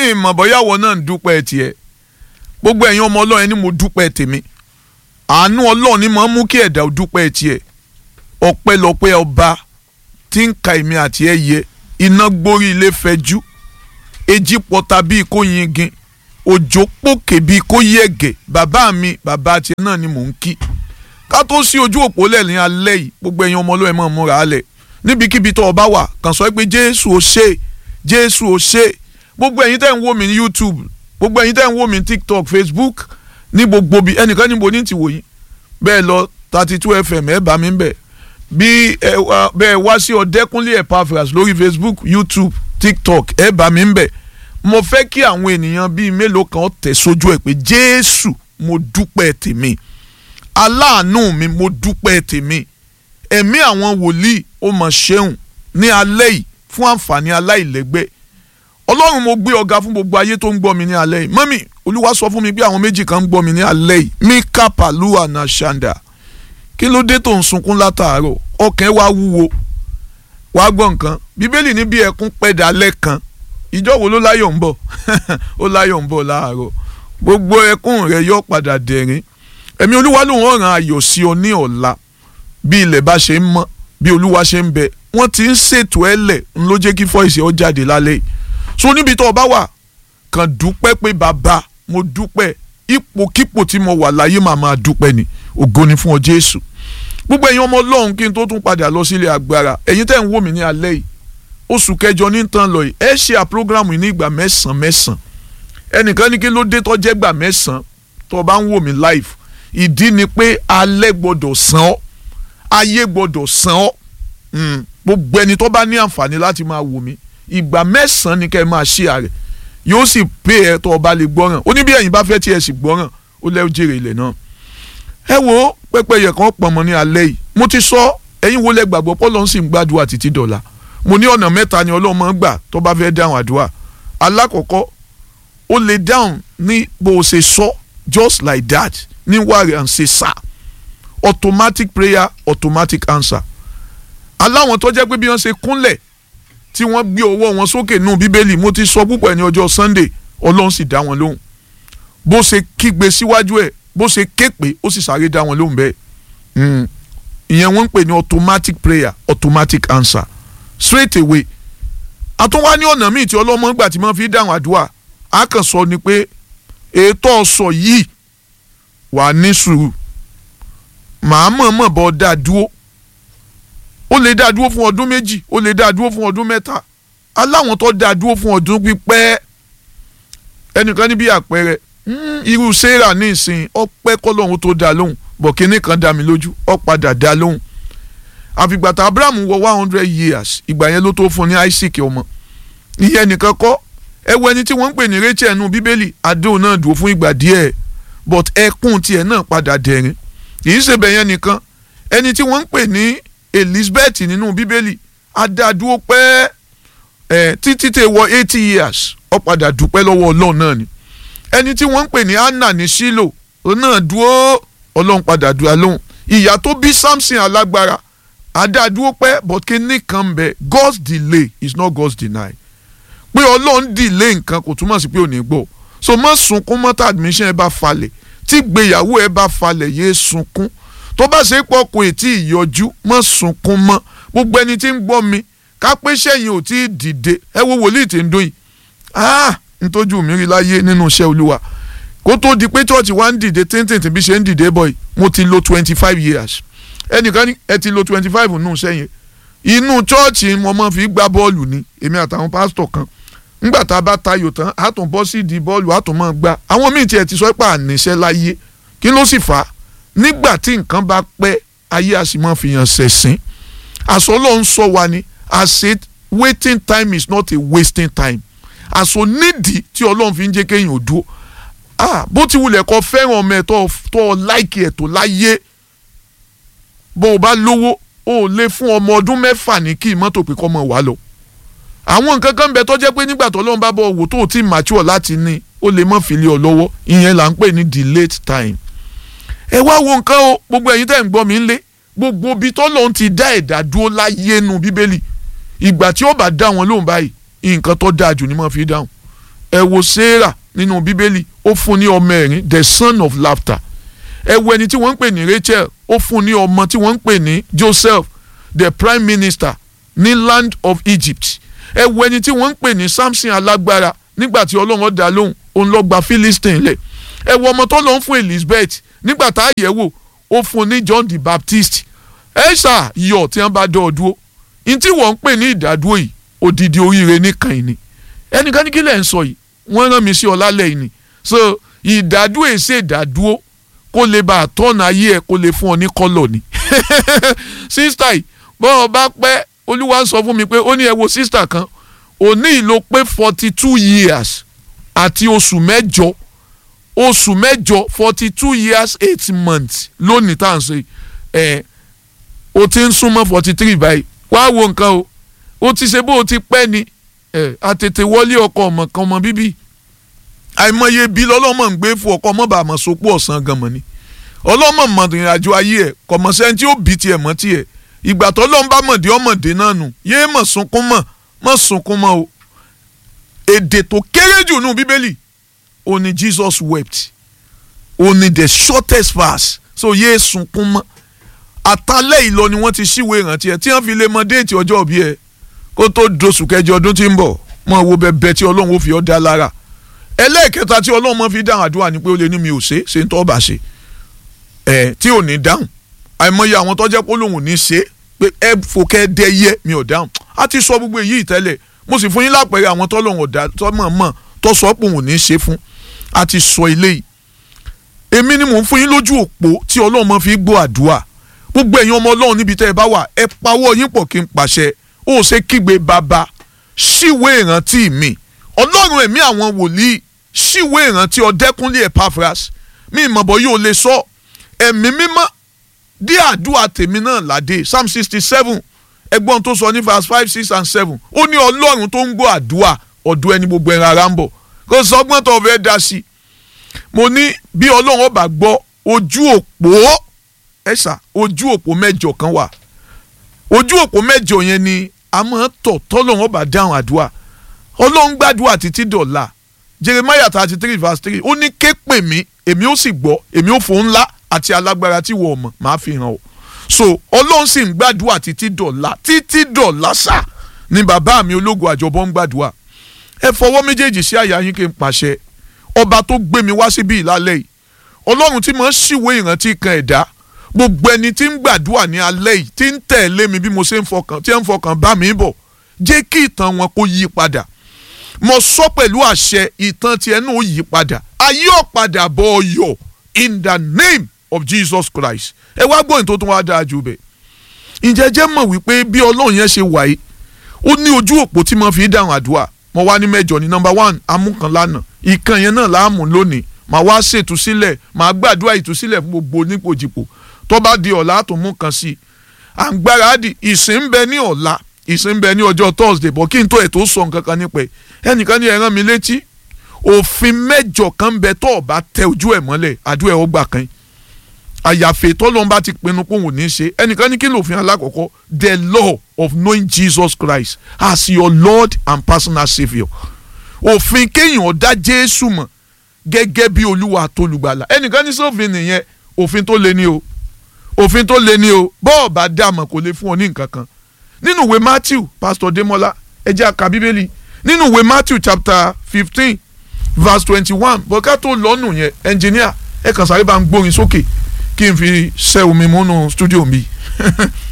ìmọ̀ bọ́yàwó náà ń dúpẹ́ tiẹ̀ gbogbo ẹ̀yin ọmọ ọlọ́run ẹni mo dúpẹ́ tèmi àánú ọlọ́run ni mo mú kí ẹ̀dá ò dúpẹ́ tiẹ̀ ọpẹ́lọpẹ́ ọba tí ń ka èmi àti ẹ yẹ iná gbórí ilé fẹjú èjì pọta bíi kó yingin òjò pòkè bíi kó yẹ̀gẹ̀ bàbá mi bàbá tiẹ̀ náà ni mò ń kí ká tó sí ojú òpó lẹ́ẹ̀lìn alẹ́ yìí gbogbo ẹ̀yin ọmọ ọlọ́run ẹ̀ mọ̀ múra alẹ̀ níbikíbi tó o bá wà kàn sọ pé jésù ò ṣe jésù ò ṣe gbogbo ẹ̀yin tẹ́ ń wò mí ní youtube gbogbo ẹ̀yin tẹ́ ń wò mí ní tiktok facebook ní gbogbo bí ẹnìkan níbo ní ti wò yín bẹ́ẹ̀ lọ thirty two fm ẹ̀ bá mi ń bẹ̀ bí ẹ wá bẹ́ẹ̀ wá sí ọ̀dẹ́kúnlé epaphras lórí facebook youtube tiktok ẹ̀ bá mi ń bẹ̀ mo fẹ́ kí àwọn ènìyàn bíi mélòó kan tẹ̀ sójú ẹ̀ pé jésù mo dúpẹ́ tèmi aláàánú mi mo dúpẹ́ tèmi ẹ̀mí àwọn wòlíì ó mọ̀ ṣeun ní alẹ́ yìí fún àǹfààní aláìlẹ́gbẹ́ ọlọ́run mo gbé ọ̀gá fún gbogbo ayé tó ń gbọ́ mi ní alẹ́ yìí mọ́mì olúwa sọ fún mi pé àwọn méjì kan ń gbọ́ mi ní alẹ́ yìí mika palua na shanda kí ló dé tó ń sunkún látàárọ̀ ọkàn wa wúwo wàá gbọ́ nǹkan bíbélì ní bí ẹkún pẹ́ dalẹ́ kan ìjọ wo ló láyọ̀ ń bọ̀ ó láyọ̀ ń bọ̀ láàárọ̀ gbogbo ẹkún rẹ̀ yóò padà dẹ̀rín ẹ̀mí olúwa ló ń ràn ayọ̀ sí ọ ní ọ̀la bí ilẹ̀ bá ṣe ń mọ́ bí olúwa ṣe ń bẹ wọ́n ti ń ṣètò ẹlẹ̀ ń ló jẹ́ kí fọ́ìsì ọ jáde lálẹ́ yìí so níbi tó o bá wà kàn dúpẹ́ pé bàbá mo dúpẹ́ ipòkípò tí mo wà láyé màá máa dúpẹ́ ni ògo ni fún ọ jésù gbogbo ẹ̀yin ọmọ ọlọ́run kí n tó tún padà lọ sílé agbára ẹ̀yin tẹ́ ń wò mí ní alẹ́ yìí oṣù kẹjọ ní tán lọ yìí ẹ ṣe àpọ́gírámù yìí ní ìgbà mẹ́sàn-án mẹ́sàn-án ẹnìkan ní kí ló dé tó jẹ́ gbà mẹ́sàn-án tó o bá ń wò mí live ìdí ni pé alẹ́ gbọ́dọ̀ san ọ́ ayé gbọ́dọ̀ san ọ́ gbogbo ẹni tó bá ní àǹfààní láti máa wò mí ìgbà mẹ́sàn-án ni kẹ́ ẹ máa ṣí ààrẹ yóò sì pé ẹ tó o bá lè gbọ́ràn ó ní bí ẹ̀yin bá fẹ́ tí ẹ sì gbọ́ràn ó lẹ́ọ́ jèrè ilẹ̀ náà ẹ wo pẹ́pẹ́yẹ kan pọ̀nmọ́ ní alẹ́ yìí mo ti sọ ẹ̀yin wo lẹ gbàgbọ́ pọ́lọ́ ń sì ń gbàdúrà títí dọ̀la mo ní ọ̀nà mẹ́ta ni ọlọ́run máa ń gbà tó bá fẹ́ dáhùn àdúrà alákọ̀ọ́kọ́ ó lè dáhùn ní bó o ṣe sọ just like that ní wàrí and say sir automatic prayer automatic answer aláwọn tó jẹ́ pé bí wọ́n ṣe kúnlẹ̀ tí wọ́n gbé ọwọ́ wọn sókè nù bíbélì mo ti sọ púpọ̀ ní ọjọ́ sunday ọlọ́run sì dá wọn lóhùn bó ṣe kígbe síwájú ẹ̀ bó ṣe ké pé ó sì sáré dá wọn lóhùn bẹ́ẹ̀ ìyẹn wọ́n ń pè ní automatic prayer automatic answer straight away àtúnwá ní ọ̀nà míì tí ọlọ́mọ gbà tí wọ́n fi dáhùn àdúrà á kàn sọ ni pé ètò ọ̀sọ̀ yìí wà ní sùúrù màá mọ̀ọ́mọ̀ bọ́ dá dúró ó lè dá dúró fún ọdún méjì ó lè dá dúró fún ọdún mẹ́ta aláwọn tó dá dúró fún ọdún pípẹ́ ẹnìkan níbi àpẹẹrẹ irú sarah ní ìsìn ọpẹ́ kọ́lọ́hún tó dá lóhùn bọ̀ kínní kan dá mi lójú ó padà dá lóhùn àfìgbàtà abraham wọ one hundred years ìgbà yẹn ló tó fún ní isaac ọmọ ìyẹn nìkan kọ́ ẹ wo ẹni tí wọ́n ń pè ní rachel nù bíbélì adéhùn náà dúró fún ìgbà díẹ̀ but ẹkún tiẹ̀ náà padà dẹ̀rín kì í ṣe bẹ̀yẹn nìkan ẹni tí wọ́n ń pè ní elizabeth nínú bíbélì adádúró pẹ́ ẹ̀ títí tẹ̀ wọ eighty years ó padà dúpẹ́ lọ́wọ́ ọlọ́run náà ni ẹni tí wọ́n ń pè ní anna ní shilo náà dúró ọlọ́run padà dúró lóhùn ìyá tó bí samson alágbára adádúró pẹ́ but kíní kan ń bẹ God's delay is not God's deny pé ọlọ́run delay nǹkan kò túmọ̀ sí pé ò ní gbọ́ so má sunkún mọ́tà admission ẹ bá falẹ̀ tí gbéyàwó ẹ bá falẹ̀ yéé sunkún tó bá ṣe pọ̀ kò tí ì yọjú má sunkún mọ́ gbogbo ẹni tí ń gbọ́ mi ká pé sẹ́yìn ò tí ì dìde ẹ wo wòlíì tí ń dún yìí ah ntójú mi rí láyé nínú iṣẹ́ olúwa kó tó di pé church wa ń dìde tíntìntì bí ṣe ń dìde bọ̀ yìí mo ti lo twenty five years ẹnìkan ní ẹ ti lo twenty five nù sẹ́yìn inú chọ́ọ̀chì mo máa fi gbá bọ́ọ̀lù ni èmi àtàwọn pásítọ̀ kan ńgbà tá a bá tayò tán a tún bọ́ sí di bọ́ọ̀lù a tún máa gbá àwọn míì tiẹ̀ ti sọ pé àníṣe láyé kí ló sì fà á nígbà tí nǹkan bá pẹ́ ayé a sì máa fi hàn ṣẹ̀sìn àṣọ Ọlọ́run sọ wa ni I said waiting time is not a wasting time àṣọ nídìí tí Ọlọ́run fi ń jẹ́ kéèyàn ò dúró ah bó ti wulẹ̀ kọ́ fẹ́ràn ọmọ ẹ̀ tó tó láìkì ẹ̀ tó láyé bó o bá lówó o ò lè fún ọmọ ọdún mẹ́fà ní kí mọ́tò pé kọ́ mọ̀ wá lọ. àwọn nǹkan kan bẹ tó jẹ́ pé nígbà tó lọ́n bá bọ̀ wò tó o ti mature láti ní o lè mọ̀ fìlẹ̀ ọ lọ́wọ́ ìyẹn là ń pè ní delayed time. ẹ wá wo nǹkan o gbogbo ẹ̀yin tẹ́ ń gbọ́ mi ń lé gbogbo ibi tó lọ́n ti dá ẹ̀dá dúró láyé nu bíbélì ìgbà tí ó bá dá wọn lóhùn báyìí nǹkan tó dáa jù ni mo fi dáhùn ẹ wo sarah nínú bíbélì ó fún ní ọmọ ẹ̀rín the son of laughter ẹ wo ẹni tí wọ́n ń pè ní rachel ó fún ní ọmọ tí wọ́n ń pè ní joseph the prime minister ní land of egypt ẹ wo ẹni tí wọ́n ń pè ní samson alágbára nígbà tí ọlọ́run dá lóhùn òun lọ gba philistine lẹ̀ ẹ wo ọmọ tó lọ ń fún elizabeth nígbà tá a yẹ̀ wò ó fún ní john the baptist ẹ ṣá yọ tí wọ́n bá dọ̀ ọ́ dúró ní tí wọ́n ń pè ní ìdádúró yìí odidi oríire nìkan yìí ni ẹnìkan ní kí lẹ̀ ń sọ yìí wọ́n rán mi sí ọ lálẹ́ yìí ni so ìdádúró èsè ìdádúró kó lè bá àtọ́nà ayé ẹ̀ kó lè fún ọ ní kọ́lọ̀ ni sísítà yìí bọ́ ọ bá pẹ́ olúwa sọ fún mi pé ó ní ẹ wo sísítà kan òní ìlò pé forty two years àti oṣù mẹ́jọ oṣù mẹ́jọ forty two years eight months lónìí tá à ń ṣe ẹ̀ o ti ń súnmọ́ forty three báyìí wá wo nǹkan o o ti ṣe bó o ti pẹ́ ni ẹ̀ àtètè wọlé ọkọ ọmọ kan ọmọ bíbí àìmọye bí lọ́lọ́mọ ń gbé fún ọkọ ọmọ bàmọ̀ sopọ̀ ọ̀sán gan mọ̀ ni ọlọ́mọ mọ̀ ìrìnàjò ayé ẹ̀ kọ̀mọ̀sẹ́ tí ó bí tiẹ̀ mọ́ tiẹ̀ ìgbà tó lọ́n bá mọ̀dé ọmọdé náà nù yéé mọ̀ sunkún mọ̀ mọ̀ sunkún mọ̀ o èdè tó kéré jù nù bíbélì ó ní Jesus wept ó ní the shortest verse so yéé sunkún mọ́ àtàlẹ́ ìlọ ni wọ́n ti ṣíwèé ìrántí ẹ̀ tí wọ́n fi lè mọ déètì ọjọ́ òbí ẹ̀ kó tó dosù kẹjọ ọdún tí ń bọ̀ mọ̀ wo bẹ́ẹ̀ tí ọlọ́run ó fi ọ́ dá lára ẹlẹ́ẹ̀kẹta tí ọlọ́run mọ́ fi dáhùn àdúrà ni pé ó lè ní mi ò ṣe ṣe ń tọ́ bá ṣe ẹ̀ tí ò ní dáhùn àìmọye àwọn tó jẹ́ pé olóhùn ní ṣe pé ẹ fòkẹ́ dẹ yẹ mi ò dáhùn á ti sọ gbogbo èyí tẹ́lẹ̀ mo sì fún yín lápẹ̀rẹ̀ àwọn tọ́lọ́hùn ọ̀dà tọ́mọ̀ mọ̀ tó sọ pé òun ní ṣe fún á ti sọ eléyìí èmi ni mò ń fún yín lójú òpó tí ọlọ́run mọ́ fi gbọ́ àdúrà gbogbo ẹ̀yin ọmọ ọlọ́run níbi tẹ́ ẹ bá wà ẹ pawọ́ yín pọ̀ kí n pàṣẹ ó ṣe kígbe bàbá ṣíwèé ìrántí mi ọlọ́run ẹ̀mí àwọn wòlíì ṣíwèé ìrántí ọ̀dẹ́kúnlé Epaphras mi ìmọ̀bọ̀ yóò lè sọ ẹ̀mí mímọ́ dí àdúrà tèmi náà ládé psalm sixty seven ẹgbọ́n tó sọ ní verse five six and seven ó ní ọlọ́run tó ń gbọ́ àdúrà ọ̀dọ̀ ẹni gbogbo ẹran ara ń bọ̀ kò sọgbọ́n tó fẹ́ dá sí i mo ní bí ọlọ́run ọba gbọ́ ojú òpó ẹ̀sà ojú òpó mẹ́jọ kan wà ojú òpó mẹ́jọ yẹn ni a máa tọ̀ tọ́lọ́run ọba dáhùn àdúrà ọlọ́run gbàdúrà títí dọ̀la jeremiah thirty three verse three ó ní ké pè mí èmi ó sì gbọ́ èmi ó fò ńlá àti alágbára tí wọ́n mọ̀ máa fi hàn ọ́ so ọlọ́run sì ń gbàdúrà títí dọ̀la títí dọ̀la sà ni bàbá mi ológun àjọbọ ń gbàdúrà ẹ fọwọ́ méjèèjì sí àyà yín kí n pàṣẹ ọba tó gbé mi wá síbí ìlálẹ́ yìí ọlọ́run tí mo ń ṣìwé ìrántí kan ẹ̀dá gbogbo ẹni tí ń gbàdúrà ní alẹ́ yìí tí ń tẹ̀lé mi bí mo ṣe ń fọkàn tí ń fọkàn bá mi bọ̀ jẹ́ kí ìtàn wọn kó yí padà mo sọ pẹ̀lú àṣẹ ìtàn tiẹ̀ náà ó yí padà ayé ọ̀padà bọ̀ ọ̀yọ̀ in the name of Jesus Christ ẹ wá gbóyìn tó tún wá dáa jù bẹ́ẹ̀ ǹjẹ́ jẹ́ mọ̀ wípé bí ọlọ́run yẹn ṣe wà yìí ó ní ojú òpó tí mo fi dáhùn àdúrà mo wá ní mẹ́jọ ní number one amúkan lánàá ìkan yẹn náà láàmú lónìí màá wá ṣètúsílẹ̀ màá gbàdúrà ìtúsílẹ̀ fún gbogbo onípojìpò tó bá di ọ̀la tó mú kan sí i à ń gbáradì ìsìn ń bẹ ní ọ̀la ìsìn ń bẹ ní ọjọ́ Thursday bọ̀ kí n tó ẹ̀ tó sọ nǹkan kan nípa ẹ̀ ẹnìkan ní ẹ rán mi létí òfin mẹ́jọ kan bẹ tó ọba tẹ ojú ẹ̀ mọ́lẹ̀ àdúrà ẹ̀ ó gbà kan àyàfẹ́ tọ́lọ́n bá ti pinnu pé òun ò ní ṣe ẹnìkan ní kí lòfin alákọ̀ọ́kọ́ the law of knowing Jesus Christ as your Lord and personal saviour òfin kéèyàn dá Jésù mọ̀ gẹ́gẹ́ bí olúwa àtolùgbàlà ẹnìkan ní sófin nìyẹn òfin tó le ní o òfin tó le ní o bọ́ọ̀ bá dá mọ̀ kò lè fún ọ ní nǹkan kan nínú ìwé Matthew Pastor Demola ẹ jẹ́ a kà bíbélì nínú ìwé Matthew chapter fifteen verse twenty-one bọ́ká tó lọ́nù yẹn ẹnjìníà ẹ kàn sáré bá ń gbórin sókè kí n fi ṣẹ́ omi múnú stúdíò mi.